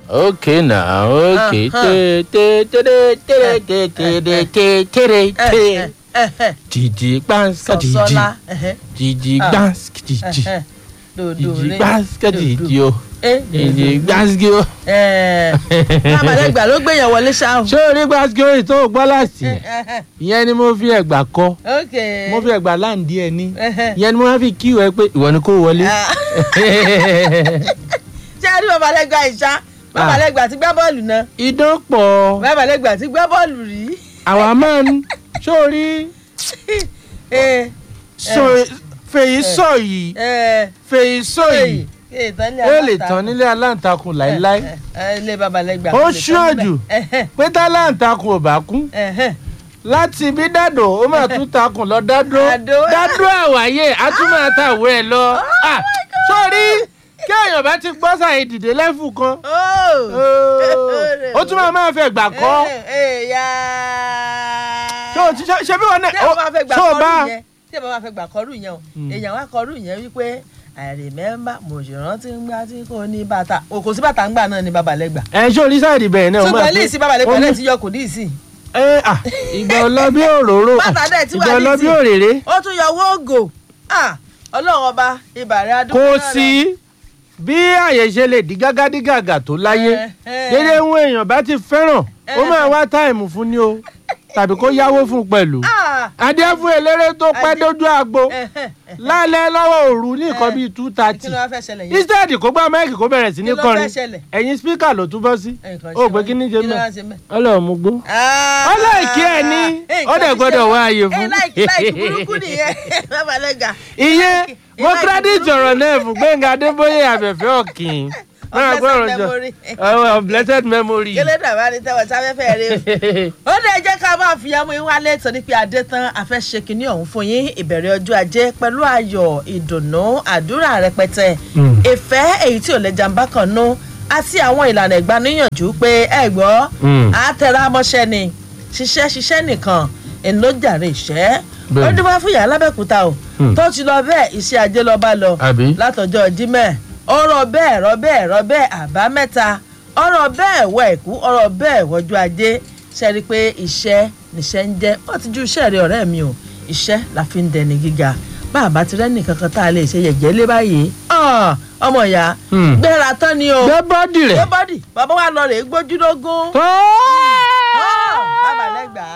okay now okay Uh-huh. te te te te te te te te te te te jìjì gbàǹsà jìjì sọ̀sọ́lá jìjì Ah. gbàǹsà jìjì dòdò jìjì rẹ gbàǹsà jìjì o jìjì ẹ gbàǹsà o. kábàlẹ́gbà ló gbéyàn wọlé ṣáà. ṣé o rí gbàǹsà o tó gbọ́ láti ẹ̀ ìyẹn ni mo fi ẹ̀gbà kọ ok mo fi ẹ̀gbà láǹdí ẹ̀ ní ìyẹn ni mo máa fi kí ìwẹ́ pé ìwọ ni kò wọlé. Ah. ṣé a rí babalẹ́gbà ìṣá babalẹ́gbà ti gbá bọ́ọ̀lù náà idán pọ̀ babalẹ́gbà ti gbá bọ́ọ̀lù rí. àwa máa ń sórí ẹ sọ- fèyí sọ yìí ẹ fèyí sọ yìí ẹ tán ní ó lè tán nílé aláǹtakùn láéláé ilé babalẹ́gbà. Ó ṣíwájú. pé táláǹtakùn ò bá kú láti bí dàdò ó máa tún takùn lọ dádó Àdó. dádó àwáyé á tún máa tàwé ẹ lọ Ah, sórí kí èèyàn bá ti gbọ́ sàyè dìde lẹ́fù kan ó tún máa máa fẹ́ gbà kọ́ ṣé o ti ṣe ṣe bí wọn náà tí ẹ bá fẹ́ gbà ṣé o bá kọ́rù yẹn tí ẹ bá fẹ́ gbà kọ́rù yẹn o èèyàn wá kọ́rù yẹn wípé I remember mo ṣe rántí ń gbá tí kò ní bàtà o kò sí bàtà ń gbà náà ní babalẹ́gbà ẹ ṣé orí sáàdì bẹ́ẹ̀ náà ó máa ṣùgbọ́n ilé pé- ìsìn babalẹ́gbà ó náà ní- ti yọ kò ní ìsìn ẹ à ìgbà ọlọ́bí òróró Bàtà dẹ̀ tí wà ìgbà ní ọlọ́bí tì. òrèrè ó tún yọ wóògò Ah, ọlọ́run ọba ìbàrẹ̀ adúgbò kò náà lọ. sí bí àyè ṣe lè di gágá dí gàgà tó láyé Eh, eh. dédé ń èèyàn bá ti fẹ́ràn ó máa wá táìmù fún ni o tàbí kó yáwó fún un pẹ̀lú Ah, adé fún eléré tó pẹ́ Adé- dójú agbo eh, eh, eh. lálẹ́ lọ́wọ́ òru ní nǹkan Eh. bíi two thirty kí ló wá fẹ́ ṣẹlẹ̀ yẹn instead kó gbá máìkì kó bẹ̀rẹ̀ sí ní Kí ló kọrin fẹ́ ṣẹlẹ̀? ẹ̀yìn spíkà ló tún bọ́ sí Nǹkan ó ṣe pé wọ́n. kí ní ṣe Kí ló wá mẹ́ ṣe mẹ́? ọlọ́run mú gbó Ah, ọlọ́ọ̀kí ẹ̀ ní eh, ó dẹ̀ nǹkan ti gbọ́dọ̀ ṣẹlẹ̀. wá ààyè Eh, fún láìkí láìkí burúkú nìyẹn babalẹ́gbà ìyẹn mo Like credit burúkú. ọ̀rọ̀ náà fún gbẹ̀ngà adébóyè àbẹ̀fẹ́ ọ̀kìn máa Of gbọ́ ọ̀rọ̀ blessed jọ memory. Oh, of blessed memory. kílódé àbá ní tẹwọ sáfẹ́fẹ́ rẹ o. ó dẹ̀ jẹ́ ká máa fi ọmọ yín wálé torí pé adé tán a fẹ́ ṣe kinní ọ̀hún fún yín ìbẹ̀rẹ̀ ọjọ́ ajé pẹ̀lú ayọ̀ ìdùnnú àdúrà rẹpẹtẹ Mm. ìfẹ́ èyí tí ò lè jàǹbá kan nú àti àwọn ìlànà ìgbaníyànjú pé ẹ gbọ́ Mm. á tẹra mọ́ṣẹ́ ni ṣiṣẹ́ ṣiṣẹ́ nìkan ìlójàre ìṣẹ́ ó Bẹ́ẹ̀ni. dúpẹ́ fún ìyá alábẹ́kúta o Mm. tó ti lọ bẹ́ẹ̀ iṣẹ́ ajé lọ bá lọ Àbí? látọjọ́ jímẹ̀ ọ̀rọ̀ bẹ́ẹ̀ rọ bẹ́ẹ̀ rọ bẹ́ẹ̀ àbámẹ́ta ọ̀rọ̀ bẹ́ẹ̀ wọ ẹ̀kú ọ̀rọ̀ bẹ́ẹ̀ wọjú ajé ṣe rí i pé iṣẹ́ níṣẹ́ ń jẹ́ ó ti ju iṣẹ́ rẹ ọ̀rẹ́ mi o iṣẹ́ la fi ń dẹni gíga bá a bá ti rẹ́nì kankan tá a lè ṣe yẹ̀jẹ̀ lé báyìí Ah, ọmọ ìyá Hmm. gbéra tán ni o gbé bọ́dì gbé rẹ̀. bọ́dì bàbá wa lọ rèé gbójúlógún tó. bàbá lẹ́gbàá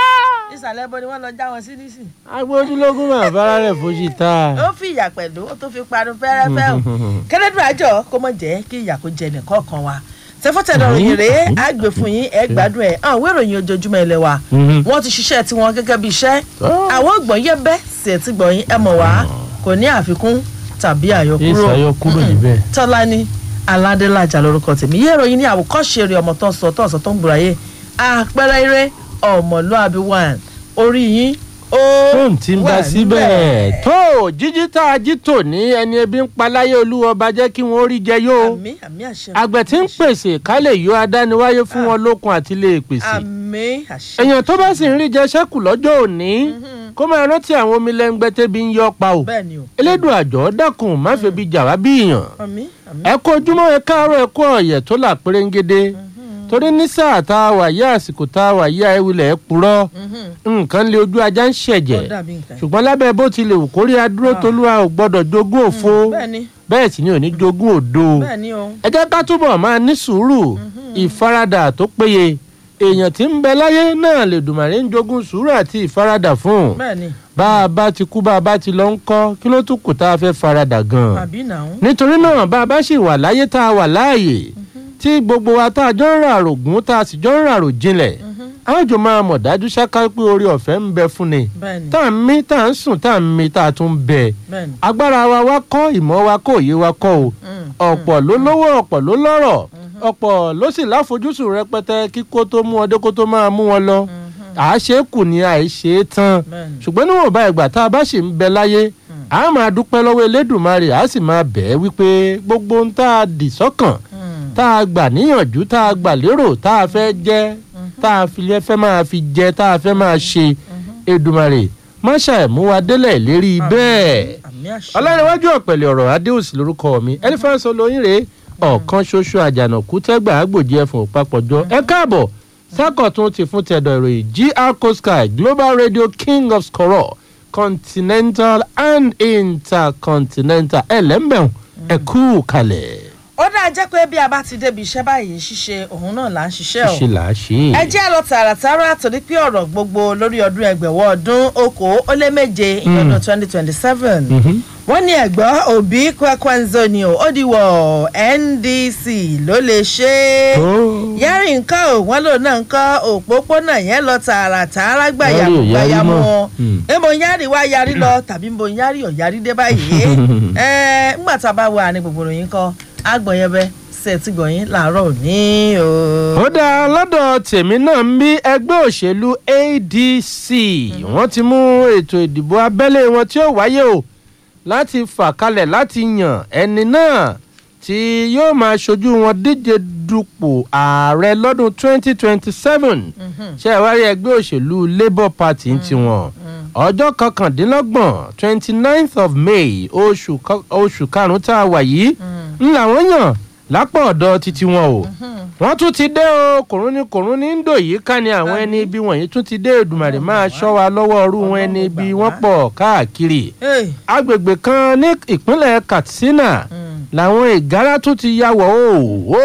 ìsàlẹ̀ bọ́ ni wọ́n lọ já wọn sí nísìn agbójúlógún máa bára rẹ̀ fojú ta. ó fi ìyà pẹ̀lú ó tún fi parun fẹ́rẹ́fẹ́ o kẹ́lẹ́dùn àjọ kó mọ̀ jẹ́ kí ìyà kó jẹ nìkan kan wa tẹfọ́tẹ̀dọ̀ ròyìn rèé á gbé fún yín ẹ gbádùn ẹ̀ hàn wé ìròyìn ojoojúmọ́ ilé wa Mhm. wọ́n ti ṣiṣẹ́ tiwọn gẹ́gẹ́ bí iṣẹ́ Oh. àwọn ògbọ̀n yẹ bẹ́ sí ẹ̀ tí gbọ̀yìn ẹ mọ̀ wá kò ní àfikún tàbí àyọkúrò ìsàyọkúrò níbẹ̀. tọ́lání aládélájà lórúkọ tèmi yé ìròyìn ní àwòkọ́ṣe rẹ̀ ọmọ tó ń sọ tó ń sọ tó ń gbòòràyè àpẹẹrẹ eré ọmọlúàbí one orí yín ó tóun ti ń bá wà síbẹ̀. níbẹ̀. tó jíjí tá a jí tò ní ẹni ebi ń paláyé olúwa ọba jẹ́ kí wọ́n rí jẹ yó. àmì àmì àṣẹ àgbẹ̀ tí ń pèsè ká lè yọ adániwáyé fún wọn lókun àti lè pèsè. àmì àṣẹ èèyàn tó bá sì ń rí jẹ ṣẹ́kù lọ́jọ́ òní kó máa rántí àwọn omi lẹ́ngbẹ́ tẹ́bi ń yọ pa o. bẹ́ẹ̀ ni o elédùn àjọ dákun má febi jà wá bí èèyàn. àmì àmì ẹ kó ojúmọ́ ẹ káàárọ̀ ẹ kó ọ̀yẹ̀ tó là pérégede torí ní sáà tá a wà yí àsìkò tá a wà yí àìwilẹ̀ ẹ purọ́ nǹkan lé ojú ajá ń ṣẹ̀jẹ̀ ó dàbí nǹkan ṣùgbọ́n lábẹ́ bó ti lè wù kórí adúró tolúwa ò gbọ́dọ̀ jogún òfo bẹ́ẹ̀ ni bẹ́ẹ̀ sì ni ò ní jogún òdo bẹ́ẹ̀ ni o ẹ jẹ́ ká túbọ̀ máa ní sùúrù ìfaradà tó péye èèyàn tí ń bẹ láyé náà lè dùmàrè ń jogún sùúrù àti ìfaradà fún un bẹ́ẹ̀ ni bá a bá ti kú bá a bá ti lọ ń kọ́ kí ló tún kù tá a fẹ́ faradà gan-an àbí nàá nítorí náà bá a bá sì wà láyé tá a wà láàyè tí gbogbo wa tá a jọ ń ràrò gùn tá a sì jọ ń ràrò jinlẹ̀ a ó jọ máa mọ̀ dájú ṣáká pé orí ọ̀fẹ́ ń bẹ fún ni bẹ́ẹ̀ ni tá a ń mí tá a ń sùn tá a ń mí tá a tún ń bẹ bẹ́ẹ̀ ni agbára wa wá kọ́ ìmọ̀ wa kọ́ òye wa kọ́ o Mm, ọ̀pọ̀ ló lówó ọ̀pọ̀ ló lọ́rọ̀ ọ̀pọ̀ ló sì láfojúsùn rẹpẹtẹ kí kó tó mú ọdẹ kó tó máa mú wọn lọ àáṣe kù ní àìṣe tán bẹ́ẹ̀ ni ṣùgbọ́n níwọ̀nba ìgbà tá a bá ṣì ń bẹ láyé a máa dúpẹ́ lọ́wọ́ elédùnmarè a sì máa bẹ̀ ẹ́ wípé gbogbo ohun tá a dì sọ́kàn Mm, tá a gbà níyànjú tá a gbà lérò tá a fẹ́ jẹ́ tá a fi lẹ́ fẹ́ máa fi jẹ tá a fẹ́ máa ṣe Èdùmàrè má ṣàìmú wa délẹ̀ lérí bẹ́ẹ̀ àmì àṣẹ ọlọ́rinwájú ọ̀pẹ̀lẹ̀ ọ̀rọ̀ adéòsì lórúkọ mi ẹlifáǹsì olóyin rèé ọ̀kan ṣoṣo àjànàkú tẹ́gbà àgbòjì ẹ̀fọn òpapọ̀jọ ẹ káàbọ̀ sákọ̀tún ti fún tẹ̀dọ̀ ìròyìn gr coastal global radio king of scoror continental and intercontinental ẹlẹ́mbẹ̀rún ẹ̀kú kalẹ̀. ó dáa jẹ́ pé bí a bá ti débi iṣẹ́ báyìí ṣíṣe òun náà là ń ṣiṣẹ́ o ṣe là á ṣe ẹ jẹ́ lọ tààràtàrà torí pé ọ̀rọ̀ gbogbo lórí ọdún ẹgbẹ̀wọ̀ ọdún okòó ó lé méje ìyọdún twenty twenty seven wọ́n ní ẹ̀gbọ́n òbí kwekwenzo ni o ó di wọ̀ ndc ló lè ṣe é yẹ́rì nǹkan ò wọ́n lò náà nǹkan òpópónà yẹn lọ tààràtàrà gbàyàmú Yẹ́rì ò yarí gbàyàmú mọ́. wọn Hmm. èmo yẹ́rì wá yarí lọ tàbí mo yẹ́rì ò yarí dé báyìí ẹ ńgbà tá a bá wà ní gbogbo ìròyìn kan àgbọ̀nyẹbẹ ṣe ti gbọ̀yìn làárọ̀ òní o. ó dáa lọ́dọ̀ tèmi náà ń bí ẹgbẹ́ òṣèlú adc wọ́n ti mú ètò ìdìbò abẹ́lé wọn tí ó wáyé o láti fà kalẹ̀ láti yàn ẹni náà tí yóò máa ṣojú wọn díje dupò ààrẹ lọ́dún 2027 ṣé ẹ wá rí ẹgbẹ́ òṣèlú labour party ń tiwọn ọjọ́ kọkàndínlọ́gbọ̀n 29th of may oṣù kọ- oṣù karùn-ún tá a wà yìí ń làwọn yàn lápá ọ̀dọ̀ títí wọn o wọ́n tún ti dé o kòrún ní kòrún ní ndò yìí ká ní àwọn ẹni ibi wọ̀nyí tún ti dé èdùmàrè máa ṣọ́ wa lọ́wọ́ ọrú wọn ẹni ibi wọ́n pọ̀ káàkiri Hey. agbègbè kan ní ìpínlẹ̀ katsina làwọn ìgárá tún ti ya wọ̀ o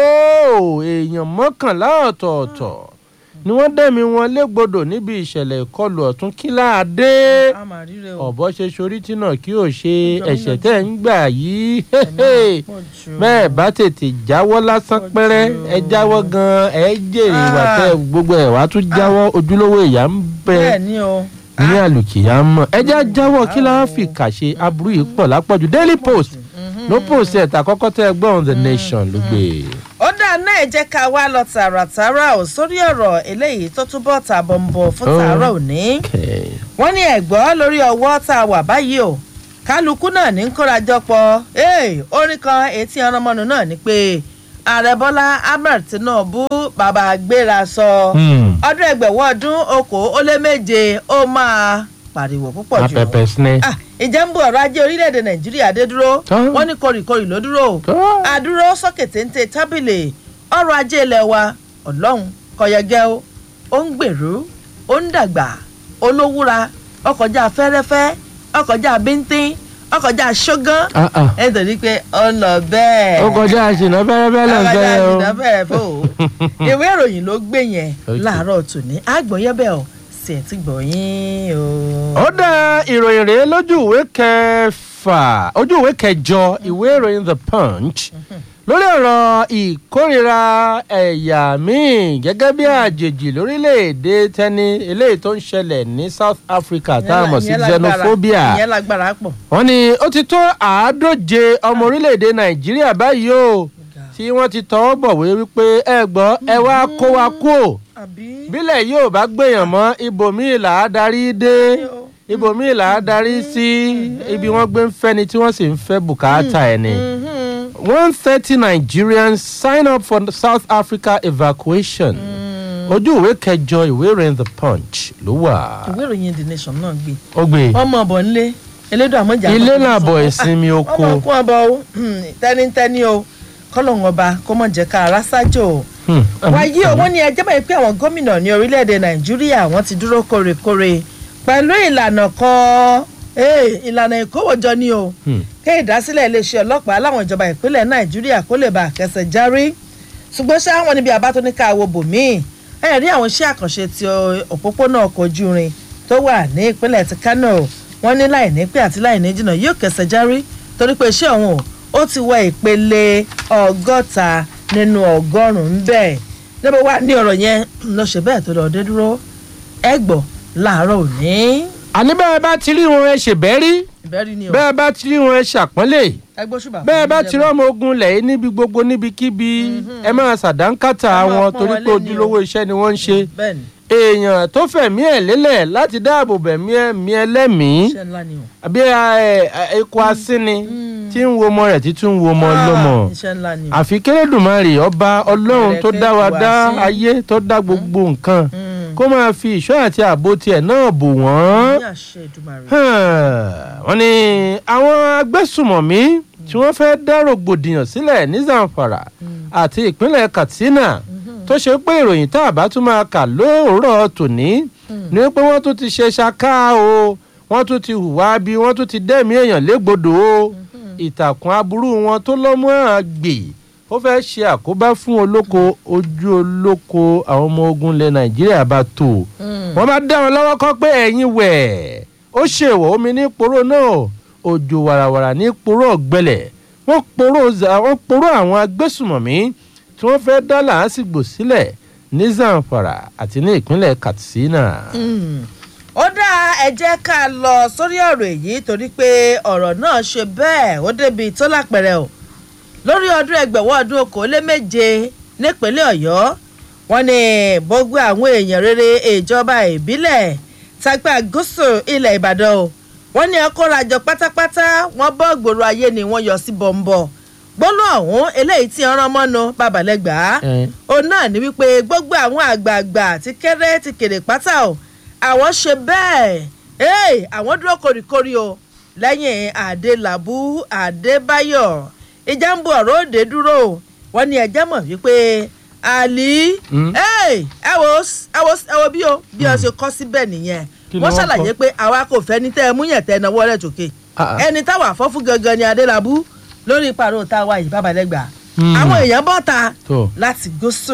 ó èèyàn mọ́kànlá ọ̀tọ̀ọ̀tọ̀ ni wọ́n dẹ̀mí wọn légbodò níbi ìṣẹ̀lẹ̀ ìkọlù ọ̀tún kíláàdé a máa ríre o. ọ̀bọ ṣe sorí tí náà kí o ṣe Ọjọ́ mi ẹ̀ṣẹ̀ lójú. tẹ̀ ń gbà yìí Ẹ̀mí pọ̀ jù. bẹ́ẹ̀ bá tètè jáwọ́ lásán Pọ̀ pẹ́rẹ́ jù. ẹ jáwọ́ gan-an ẹ jèrè ìwà Ah. tẹ gbogbo ẹ̀ wá tún jáwọ́ ojúlówó ìyá ń bẹ bẹ́ẹ̀ ni o. ní àlùkìyà mọ̀ ẹ já jáwọ́ kí la fi kà ṣe aburú yìí pọ̀ lápọ̀jù daily post ló post ẹ̀ tàkọ́kọ́ tẹ́ ẹ gbọ́n the nation ló gbé e. ó dáa náà ẹ jẹ́ ká wá lọ tààràtàrà ò sórí ọ̀rọ̀ eléyìí tó túbọ̀ tààbọ̀ ń bọ̀ fún Oh. tààrọ̀ òní. Okay. wọ́n ní ẹ̀gbọ́ lórí ọwọ́ tá a wà báyìí o kálukú náà ní kórajọpọ̀ ee orin kan etí ọ̀rọ̀mọ́nu náà ni pé ààrẹ bọ́lá ahmed tinubu bàbá gbéra sọ Hmm. ọdún ẹgbẹ̀wọ́ ọdún okòó ó lé méje ó máa pariwo púpọ̀ jù apẹpẹ sinẹ. Ah, ìjẹ́ ń bọ̀ ọ̀rọ̀ ajé orílẹ̀-èdè nàìjíríà dé dúró Tán. wọ́n ní kórìkórì ló dúró Tán. àdúró sókè téńté tábìlì ọrọ̀ ajé ilẹ̀ wa ọlọ́run kọ̀yẹ̀gẹ́ o ó ń gbèrú ó ń dàgbà olówúra ọkọjá fẹ́rẹ́fẹ́ ọkọjá bíntín ọkọjá ṣógán Ah, ah. ẹ torí pé ó ń lọ bẹ́ẹ̀ ó kọjá àṣìná fẹ́rẹ́fẹ́ lọ ọkọjá fẹ́ o. ìdá fẹ́rẹ́ fò ó ìwé ìròyìn ló gbé yẹn Okay. láàárọ̀ tòní àgbọ̀nyẹ́bẹ̀ ọ̀ sì ẹ̀ ti gbọ̀nyìn o. ó dá ìròyìn rèé lójú ìwé kẹfà ojú ìwé kẹjọ ìwé ìròyìn the punch lórí ọ̀rọ̀ ìkórira ẹ̀yà míì gẹ́gẹ́ bí àjèjì lórílẹ̀‐èdè tẹ́ni eléyìí tó ń ṣẹlẹ̀ ní south africa tá a mọ̀ sí Ìyẹn lágbára- xenophobia ìyẹn lágbára pọ̀. wọ́n ní ó ti tó àádóje ọmọ orílẹ̀‐èdè nàìjíríà báyìí o tí wọ́n ti tọwọ́ bọ̀wé wípé ẹ gbọ́ ẹ wá kó wa kú o àbí. bílẹ̀ yóò bá gbèyàn mọ́ ibòmíì là á darí dé ibòmíì là á darí sí ibi wọ́n gbé ń fẹ́ ni tí wọ́n sì ń fẹ́ bùkátà ẹ̀ ni. one thirty nigerians sign up for south africa evacuation ojú ìwé kẹjọ ìwé ìròyìn the punch ló wà. ìwé ìròyìn the nation náà gbé ó gbé ọmọ ọbọ ńlé elédò àmọjà ilé làbọ̀ ìsinmi oko ọmọ kún ọbọ o hmm, tẹnitẹni o kọlọ́hún ọba kó mọ̀ jẹ́ ká ara ṣáájò o. Hmm, wáyé o wọ́n ní ẹjẹ́ báyìí pé àwọn gómìnà ní orílẹ̀-èdè nàìjíríà wọ́n ti dúró kórèkórè pẹ̀lú ìlànà kan eh, ìlànà ìkówójọ ni o hmm. kí ìdásílẹ̀ iléeṣẹ́ ọlọ́pàá láwọn ìjọba ìpínlẹ̀ nàìjíríà kó lè bá àkẹsẹ̀ járí ṣùgbọ́n ṣá wọn níbi àbá tó ní ká wo bòmíì ẹ rí àwọn iṣẹ́ àkànṣe ti o- òpópónà ọkọ̀ ojú irin tó wà ní ìpínlẹ̀ ti kano wọ́n ní láì ní pé àti láì ní jìnnà yóò kẹsẹ̀ járí torí pé iṣẹ́ ọ̀hún ó ti wọ ìpele ọgọ́ta nínú ọgọ́rùn-ún bẹ́ẹ̀ níbo wà ní ọ̀rọ̀ yẹn lọ ṣe bẹ́ẹ̀ tó lọ dé dúró ẹ gbọ́ láàárọ̀ òní àní bẹ́ẹ̀ bá ti rí wọn ẹ ṣèbẹ́rí ìbẹ́rí ni o bẹ́ẹ̀ bá ti rí wọn ẹ ṣàpọ́nlé ẹ gbóṣùbà fún bẹ́ẹ̀ bá ìjọba. ti rọ́mọ ogun lẹ̀ níbi gbogbo níbikíbi ẹ máa ṣàdánkátà Ẹ máa wọn pọ́n torí wọn pé lé ní o. ojúlówó iṣẹ́ ni wọ́n ń ṣe bẹ́ẹ̀ni èèyàn tó fẹ̀mí ẹ̀ lélẹ̀ láti dáàbò bẹ̀mí ẹ̀mí ẹlẹ́mìí iṣẹ́ ńlá ni o. àbí ikọ̀ asínni tí ń wo ọmọ rẹ̀ tí tún ń wo ọmọ ọlọ́mọ Ah, iṣẹ́ ńlá ni o. àfi kérédùmarè ọba ọlọ́run tó dá wa dá Ìrẹ̀kẹ́ ìwà sí. ayé tó dá gbogbo nǹkan Mm. kó máa fi ìṣọ́ àti ààbò tiẹ̀ náà bò wọ́n ní àṣẹ ìdúmàrè. wọ́n ní àwọn agbésùmọ̀mí tí wọ́n fẹ́ dá rògbòdìyàn sílẹ̀ ní zamfara àti ìpínlẹ̀ katsina tó ṣe pé ìròyìn tá a bá tún máa kà lóòrọ̀ tòní ni pé wọ́n tún ti ṣe ṣaká o wọ́n tún ti hùwà bí wọ́n tún ti dẹ́mi èèyàn légbodò o ìtàkùn aburú wọn tó lọ́mú àgbè ó fẹ́ ṣe àkóbá fún olóko ojú olóko àwọn ọmọ ogun ilẹ̀ nàìjíríà bá tó wọ́n bá dá wọn lọ́wọ́ kọ́ pé ẹ̀yin wẹ̀ ó ṣèwọ̀ omi ní poró náà òjò wàràwàrà ní poró ọ̀gbẹ́lẹ̀ wọ́n poró wọ́n poró àwọn agbésùmọ̀mí tí wọ́n fẹ́ dá làásìgbò sílẹ̀ ní zamfara àti ní ìpínlẹ̀ katsina. ó dá ẹ jẹ́ ká lọ sórí ọ̀rọ̀ èyí torí pé ọ̀rọ̀ náà ṣe bẹ́ẹ̀ ó débi tó lápẹ̀rẹ̀ o lórí ọdún ẹgbẹ̀wọ́ ọdún okòóléméje nípínlẹ̀ ọ̀yọ́ wọ́n ní gbogbo àwọn èèyàn rere ìjọba ìbílẹ̀ tágbà gúúsù ilẹ̀ ìbàdàn o wọ́n ní ọkọ̀rajọ pátápátá wọ́n bọ́ gbòòrò ayé ni wọ́n yọ sí bọ̀m̀bọ̀ gbólú ọ̀hún eléyìí tí ọ̀ràn mọ́nu babalẹ́gbàá òun náà ní wípé gbogbo àwọn àgbààgbà ti kéré ti kéré pátá o àwọn ṣe bẹ́ẹ̀ àwọn dúró koríkorí o lẹ́yìn adélábù adébáyọ̀ ìjà ń bu ọ̀rọ̀ òde dúró wọ́n ní ẹjẹ́ mọ̀ wípé àlì ẹ wo ẹ wo ẹ wo bí o bí o ṣe kọ́ síbẹ̀ nìyẹn wọ́n ṣàlàyé pé àwa kò fẹ́ ní tẹ́ ẹ mú yẹn tẹ́ ẹ náwó rẹ̀ tókè ẹni táwa fọ́ fún gangan ni adélábù lórí ìparọ́ táwa yìí bàbálẹ́gbà àwọn èèyàn bọ́ ta láti gúúsù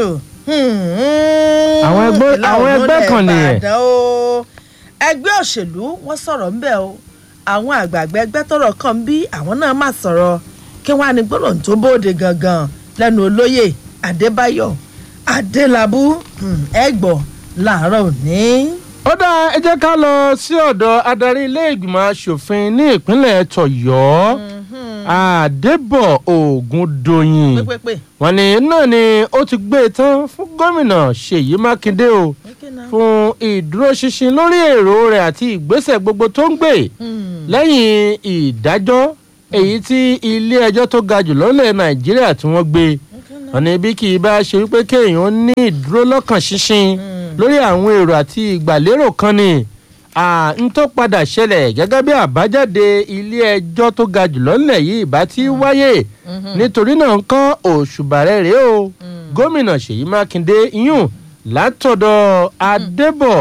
àwọn ẹgbẹ́ kan nìyẹn ẹgbẹ́ òṣèlú wọ́n sọ̀rọ̀ ńbẹ́ o àwọn àgbààgbà ẹgbẹ́ tọrọ kan ń bí àwọn náà má sọ̀rọ̀ kí wọ́n á ní gbọ́dọ̀ tó bóde gangan lẹ́nu olóyè adébáyọ̀ adélábù ẹgbọ́ làárọ̀ òní. ó dá ẹ jẹ́ ká lọ sí ọ̀dọ̀ adarí ilé ìgbìmọ̀ asòfin ní ìpínlẹ̀ tọ̀yọ́ àdébọ̀ ògùndòyìn wọ́n ní náà ni ó ti gbé e tán fún gómìnà ṣèyí mákindé o fún ìdúróṣinṣin lórí èrò rẹ̀ àti ìgbésẹ̀ gbogbo tó ń gbé lẹ́yìn ìdájọ́ èyí tí ilé ẹjọ́ tó ga jù lọ́lẹ̀ nàìjíríà tí wọ́n gbé wọ́n ní bí kì í bá ṣe wípé kéèyàn ní ìdúró lọ́kàn ṣinṣin lórí àwọn èrò àti ìgbàlérò kan ni n tó padà ṣẹlẹ̀ gẹ́gẹ́ bí àbájáde ilé ẹjọ́ tó ga jù lọ́lẹ̀ yìí ìbá ti wáyé nítorí náà ń kọ́ òṣùbà rẹ̀ rèé o gómìnà ṣèyí mákindé yún látọ̀dọ̀ adébọ̀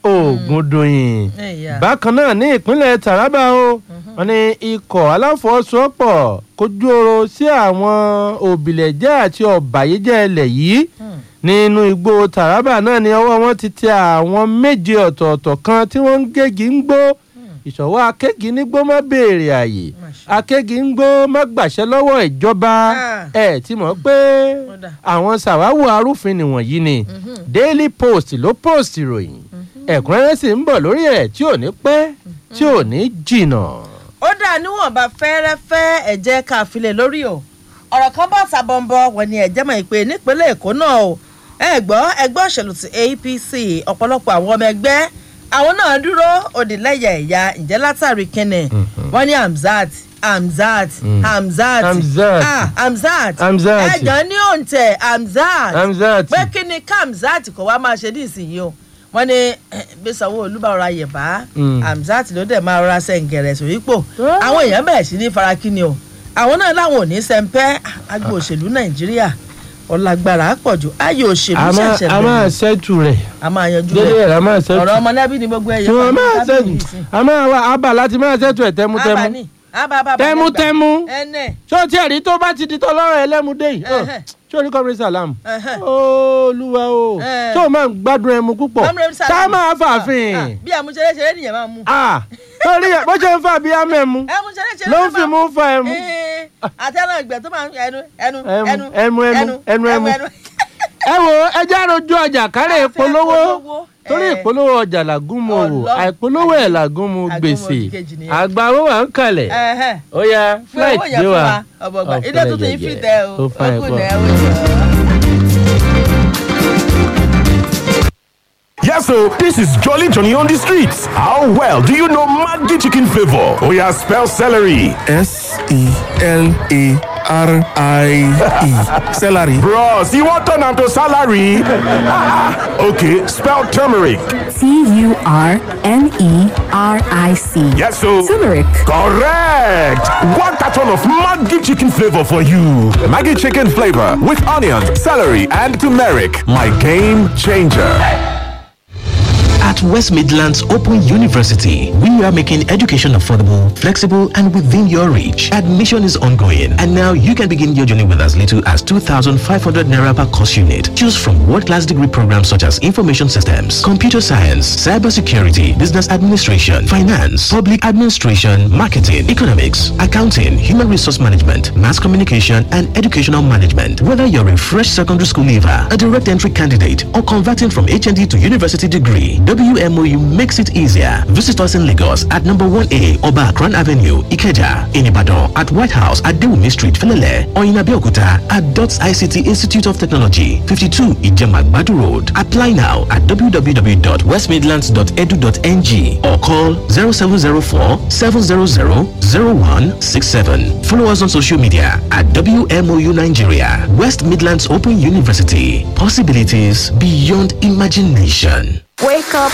ògùndòyìn bákan náà ní ìpínlẹ̀ taraba o wọn ní ikọ̀ aláfọwọ́sowọ́pọ̀ kojú oro sí àwọn òbílẹ̀jẹ́ àti ọ̀bàyéjẹ́ ilẹ̀ yìí nínú igbó taraba náà ni ọwọ́ wọn ti tẹ àwọn méje ọ̀tọ̀ọ̀tọ̀ kan tí wọ́n ń gégi ń gbó ìṣòwò akégi nígbó má béèrè àyè akégi ń gbó má gbàṣẹ lọ́wọ́ ìjọba ẹ̀ tí mọ̀ pé àwọn sàwáwò arúfin nìwọ̀nyí ni daily post ló post ìròyìn ẹ̀kúnrẹ́rẹ́ sì ń bọ̀ lórí ẹ̀ tí ò ní pẹ́ tí ò ní jìnnà. ó dà níwọ̀nba fẹ́rẹ́fẹ́ ẹ̀jẹ̀ káfílẹ̀ lórí o ọ̀rọ̀ kan bá sàbọ̀nbọ̀ wọ̀ ni ẹ̀jẹ̀ mọ̀ pé nípínlẹ̀ èkó náà o ẹ gbọ́ ẹgbẹ́ òṣèlú ti apc ọ̀pọ̀lọpọ̀ àwọn ọmọ ẹgbẹ́ àwọn náà dúró òdìlẹ́yà ẹ̀yà ǹjẹ́ látàrí kínní wọ́n ní hamzat hamzat hamzat ah hamzat ẹ̀gàn ní òǹtẹ̀ hamzat pé kí ni kamzat kò wá máa ṣe ní ìsinyìí o wọ́n ní bí sanwó-olu bá rọra yẹ̀bá hamzat ló dẹ̀ máa rọra sẹ́ǹgẹ̀rẹ̀ sòrípò àwọn èèyàn bẹ̀rẹ̀ sí ní farakínni o àwọn náà láwọn ò ní sẹ́ńpẹ́ agbo òṣèlú nàìjíríà ọlágbára pọ̀jù ayé òṣèlú ṣẹ̀ṣẹ̀ bẹ̀rẹ̀ a máa ṣẹ́tù rẹ̀ a máa yanjú rẹ̀ dédé rẹ̀ a máa ṣẹ́tù ọ̀rọ̀ ọmọlẹ́bí ni gbogbo ẹ̀yẹ tí wọ́n máa ṣẹ́tù a máa wá abà láti máa ṣẹ́tù ẹ̀ tẹ́mútẹ́mú tẹ́mútẹ́mú ṣé o tiẹ̀ rí tó bá ti di tọ́ lọ́rọ̀ ẹlẹ́múdé yìí ṣé o rí kọ́mírí sàlámù olúwa o ṣé o máa ń gbádùn ẹmu púpọ̀ tá a máa fàáfin. bí àmúṣeré ṣeré nìyẹn máa mú. torí bó ṣe ń fà bí amẹ́mu ló ń fi mú fa ẹmu. àti ẹran ìgbẹ́ tó máa ń ẹnu ẹnu ẹnu ẹnu ẹnu ẹnu ẹnu. ẹ wo ẹjẹ́ àròjù ọjà kárẹ̀ ìpolówó torí ìpolówó ọjà làgúnmu òwò àìpolówó ẹ̀ làgúnmu gbèsè àgbà owó wà ń kalẹ̀ ó yá flight dé wa ilé tuntun yìí fi tẹ o ó kù náà ó jẹ. Yes, so this is Jolly Johnny on the streets. How well do you know Maggi chicken flavor? Oh yeah, spell celery. S E L A S-E-L-A-R-R-I-E. Celery. Bros, you want turn am to salary? okay, spell turmeric. T-U-R-M-E-R-I-C. Yes, so. Turmeric. Correct! One carton of Maggi chicken flavor for you. Maggi chicken flavor with onions, celery, and turmeric. My game changer. At West Midlands Open University, we are making education affordable, flexible, and within your reach. Admission is ongoing, and now you can begin your journey with as little as 2,500 naira per course unit. Choose from world-class degree programs such as information systems, computer science, cybersecurity, business administration, finance, public administration, marketing, economics, accounting, human resource management, mass communication, and educational management. Whether you're a fresh secondary school leaver, a direct entry candidate, or converting from HND to university degree, WMOU makes it easier. Visit us in Lagos at number 1A Oba Akran Avenue, Ikeja, in Ibadan at White House at Dewumi Street, Felele, or in Abeokuta at DOTS ICT Institute of Technology, 52 Ijemagbadu Road. Apply now at www.westmidlands.edu.ng or call 0704 700 0167. Follow us on social media at WMOU Nigeria, West Midlands Open University. Possibilities beyond imagination. Wake up